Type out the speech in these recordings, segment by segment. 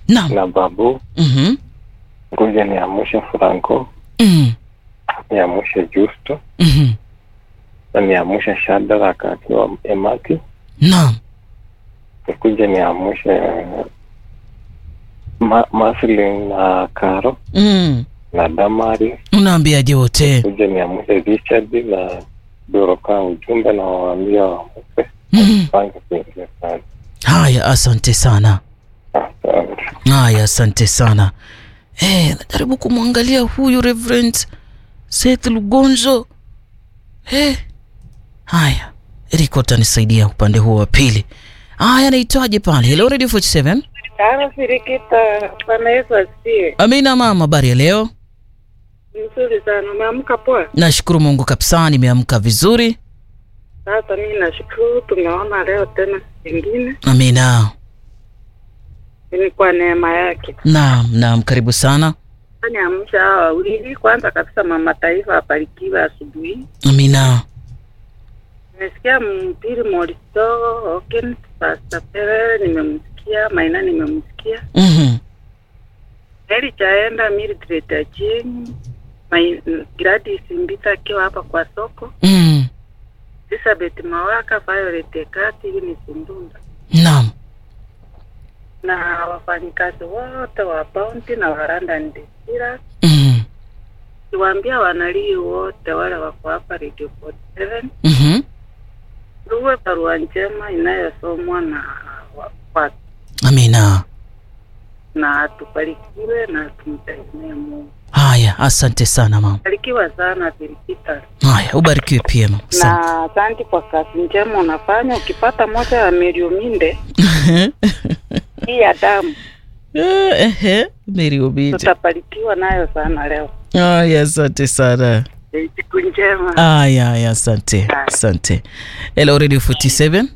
Naam. na babu Mhm. ngoja niamshe Franco Mhm. niamshe Justo Mhm. na niamshe Shadrack akiwa Emaki Naam. nikuja niamshe Ma Maslin na Karo Mm. na Damari Unaambiaje wote? kuja niamshe Richard na Doroka ujumbe na waambia wamke Mhm. pange kuingia kazi. Haya, asante sana. Asante. Haya, asante sana. Eh, najaribu kumwangalia huyu Reverend Seth Lugonzo. Eh. Haya, Eriko atanisaidia upande huo wa pili. Haya, naitwaje pale? Hello Radio 47. Kama Sirikita, Bwana Yesu asifiwe. Amina mama, habari ya leo? Nzuri sana, umeamka poa? Nashukuru Mungu kabisa, nimeamka vizuri. Sasa mimi nashukuru, tumeona leo tena siku ingine, Amina. ni kwa neema yake. Naam, naam, karibu sana. Niamsha hawa wawili. Kwanza kabisa, mama taifa abarikiwe asubuhi. Amina. Nimesikia mpiri Moristo Oken, Pastor Perere nimemsikia, Maina nimemsikia, Mhm. Mary Chaenda, Mildred Achieng, Mai- Gladys Mbita akiwa hapa kwa soko, Mm. Elizabeth Mawaka, Violet Ekati, hivi ni Sundunda Naam. na wafanyikazi wote wa Bounty na wa London Distillers. Mhm. Kiwaambia wanalii wote wale wako hapa Radio 47 Mhm. tuwe barua njema inayosomwa na wa- watu Amina. na tubarikiwe na tumtegemee Mungu. Haya, asante sana mama. Barikiwa sana Birikita, Haya, ubarikiwe pia mama. Asante. na asante kwa kazi njema unafanya. Ukipata moja ya Meriominde hii ya damu, Eh, Ehe, Mary Obite. tutabarikiwa nayo sana leo. Haya, asante sana. Eh, Siku njema. Haya, haya, asante. Asante. Hello Radio 47.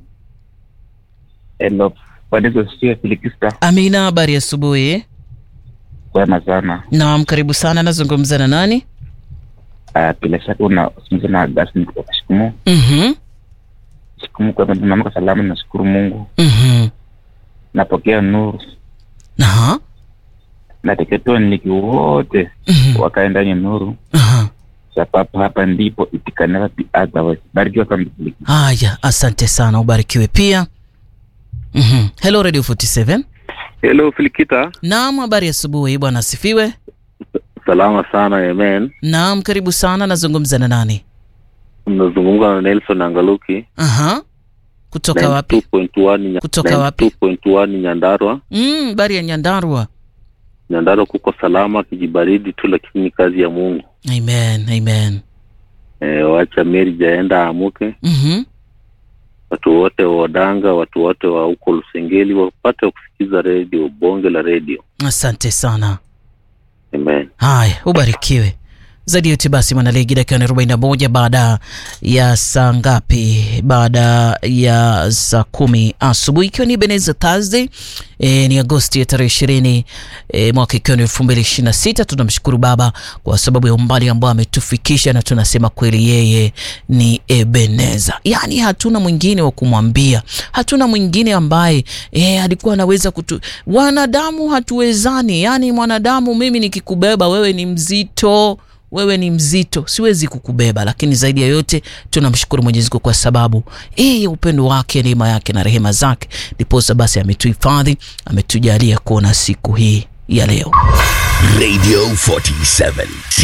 Hello, Bwana Yesu asifiwe. Filikista, Amina, habari ya asubuhi. kwema sana. Naam, karibu sana. Nazungumza na nani? Uh, bila shaka unazungumza na Augustine kutoka Shikumu. Mhm. Shikumu kwema, tumeamka salama, nashukuru Mungu. Mhm. Napokea nuru, Aha. nateketoa niliki wote Mhm. wakae ndani ya nuru, Aha. sababu hapa ndipo it can never be otherwise. Barikiwa sana Filikista. Haya, asante sana. Ubarikiwe pia. Mhm. Hello Radio 47. Hello Filikita, Naam, habari ya asubuhi. Bwana asifiwe. salama sana amen. Naam, karibu sana. Nazungumza na nani? Mnazungumza na Nelson Angaluki Aha. Kutoka wapi? 92.1 Nya- Kutoka wapi? 92.1 Nyandarua. Mm, habari ya Nyandarua. Nyandarua kuko salama, kijibaridi tu, lakini ni kazi ya Mungu. Amen, amen. E, wacha Meri jaenda amuke, Mhm. watu wote wa Wadanga, watu wote wa huko Lusengeli wapate kusikiza redio, bonge la redio. Asante sana. Amen. Haya, ubarikiwe zaidi yote. Basi mwanaligi, dakika ni arobaini na moja baada ya saa ngapi? Baada ya saa kumi asubuhi, ikiwa ni Ebenezer Thursday e, ni Agosti ya tarehe ishirini e, mwaka ikiwa ni elfu mbili ishirini na sita. Tunamshukuru Baba kwa sababu ya umbali ambao ametufikisha, na tunasema kweli yeye ni Ebenezer, yaani hatuna mwingine wa kumwambia, hatuna mwingine ambaye e, alikuwa anaweza kutu. Wanadamu hatuwezani, yaani mwanadamu, mimi nikikubeba wewe ni mzito wewe ni mzito, siwezi kukubeba. Lakini zaidi ya yote tunamshukuru Mwenyezi Mungu kwa sababu yeye upendo wake, neema yake na rehema zake, ndiposa basi ametuhifadhi, ametujalia kuona siku hii ya leo. Radio 47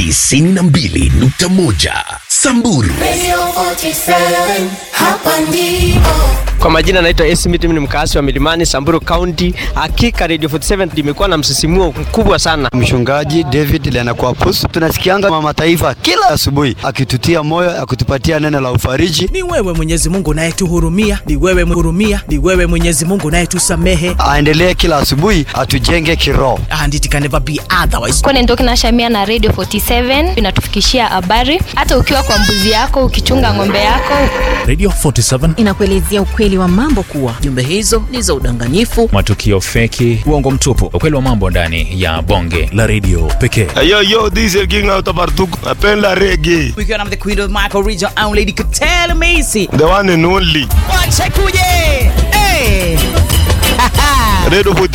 92.1 Samburu Radio 47, hapa ndipo. Kwa majina naitwa AC Miti, mimi ni mkaasi wa Milimani, Samburu County. Hakika Radio 47 limekuwa na msisimuo mkubwa sana. Mchungaji David Lenakwapus, tunasikianga mama taifa kila asubuhi akitutia moyo, akitupatia neno la ufariji. Ni wewe Mwenyezi Mungu unayetuhurumia, ni wewe hurumia, ni wewe Mwenyezi Mungu unayetusamehe. Aendelee kila asubuhi atujenge kiroho. And it can never be otherwise. Kwa Nendoki na Shamia na Radio 47 inatufikishia habari hata ukiwa kwa mbuzi yako, ukichunga ng'ombe yako. Radio 47 inakuelezea ukweli wa mambo kuwa jumbe hizo ni za udanganyifu, matukio feki, uongo mtupu, ukweli wa mambo ndani ya bonge la redio pekee. Yo, yo, this is King out of Artuk. Napenda reggae. Ukiwa na the queen of Michael region and lady Katela Macy. The one and only. Wache kuje. Hey. Radio